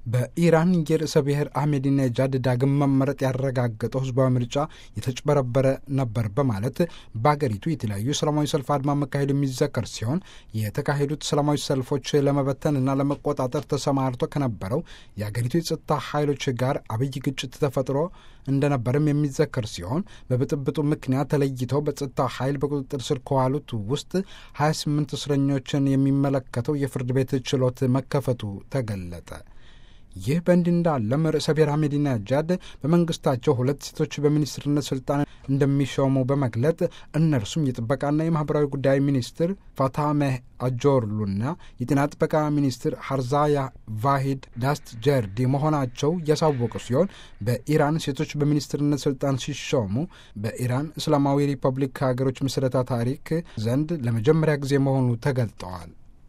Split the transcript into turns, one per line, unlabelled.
በኢራን የርዕሰ ብሔር አህሜዲነጃድ ዳግም መመረጥ ያረጋገጠው ህዝባዊ ምርጫ የተጭበረበረ ነበር በማለት በአገሪቱ የተለያዩ ሰላማዊ ሰልፍ አድማ መካሄዱ የሚዘከር ሲሆን የተካሄዱት ሰላማዊ ሰልፎች ለመበተንና ለመቆጣጠር ተሰማርቶ ከነበረው የአገሪቱ የጸጥታ ኃይሎች ጋር አብይ ግጭት ተፈጥሮ እንደነበርም የሚዘከር ሲሆን በብጥብጡ ምክንያት ተለይተው በጸጥታ ኃይል በቁጥጥር ስር ከዋሉት ውስጥ 28 እስረኞችን የሚመለከተው የፍርድ ቤት ችሎት መከፈቱ ተገለጠ። ይህ በእንዲህ እንዳለም ርዕሰ ብሔር አህመዲነጃድ በመንግስታቸው ሁለት ሴቶች በሚኒስትርነት ስልጣን እንደሚሾሙ በመግለጥ እነርሱም የጥበቃና የማህበራዊ ጉዳይ ሚኒስትር ፋታሜህ አጆርሉና የጤና ጥበቃ ሚኒስትር ሀርዛያ ቫሂድ ዳስት ጀርዲ መሆናቸው ያሳወቁ ሲሆን በኢራን ሴቶች በሚኒስትርነት ስልጣን ሲሾሙ በኢራን እስላማዊ ሪፐብሊክ ሀገሮች ምስረታ ታሪክ ዘንድ ለመጀመሪያ ጊዜ መሆኑ ተገልጠዋል።